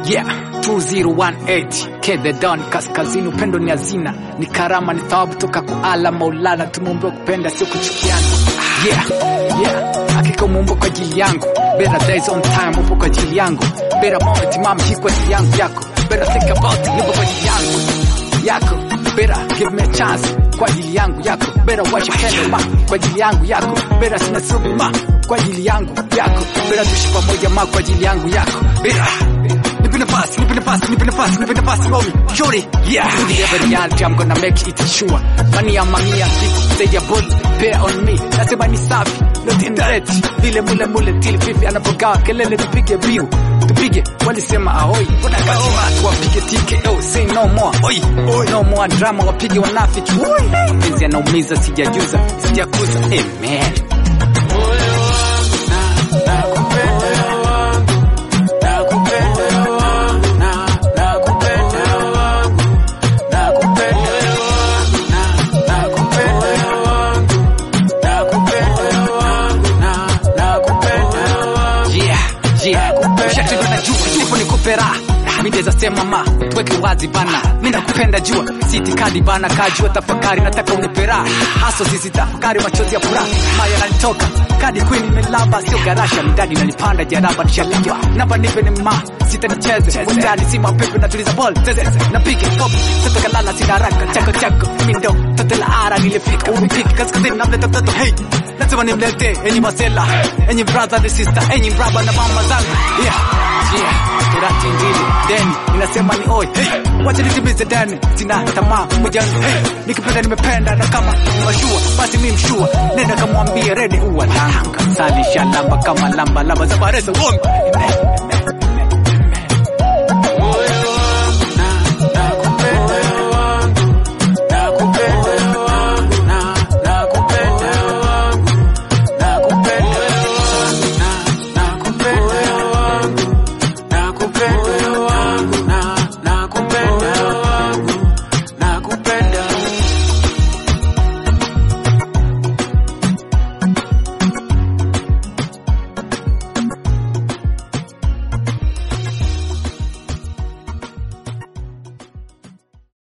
Yeah, 2018 K the Don kaskazini, upendo ni hazina, ni karama, ni thawabu toka kwa Allah Maulana. Tumeumbiwa kupenda, sio kuchukiana. Yeah, yeah, hakika umeumba kwa ajili yangu. Better days on time, upo kwa ajili yangu. Better moment, mama, hii kwa ajili yangu yako. Better think about it, nipo kwa ajili yangu yako. Better give me a chance kwa ajili yangu yako. Better watch your hand ma kwa ajili yangu yako. Better sina subi ma kwa ajili yangu yako. Better tuishi pamoja ma kwa ajili yangu yako. Better Nipe nafasi, nipe nafasi, nipe nafasi, nipe nafasi, mami. Shorty, yeah. To the every reality, I'm gonna make it sure. Mania mania, kitu say your body, bear on me. Nasema ni safi, not in red. Vile mule mule, tili fifi, anapogawa kelele, tupige biu. Tupige, walisema ahoi. Mbona kati watu wapige TKO, say no more. Oi, oi. No more drama, wapige wanafiki. Oi. Mapenzi yanaumiza, sijajuza, sijakuza. Amen. Yeah, yeah. Ushatendwa na jua, ndipo nikupe raha. Mi ndeza sema ma, tuweke wazi bana. Mi nakupenda jua, si itikadi bana, kajua tafakari, nataka unipe raha. Haso sisi tafakari, machozi ya furaha. Maya yananitoka, kadi queen imelamba, sio garasha, midadi nanipanda, jaraba nishalegwa. Namba nipe ni ma, sita nicheze, utani si mapepe natuliza ball, zeze, napige pop, sasa kalala sina haraka, chako chako, mi ndo, tote la ara nilifika, upiki, kaskazini namleta mtoto, hey. Lazima nimlete, enyi masela, enyi brother and sister, enyi braba na mama zangu, yeah, yeah. Kurati mbili, deni, inasema ni oi, hey. Wacha nitimize deni, sina tamaa, moja, hey. Nikipenda nimependa, na kama ni mashua, basi mi mshua, nenda kamwambie redi uwa langa, sali shalamba kama lamba, lamba za baresa, wongo,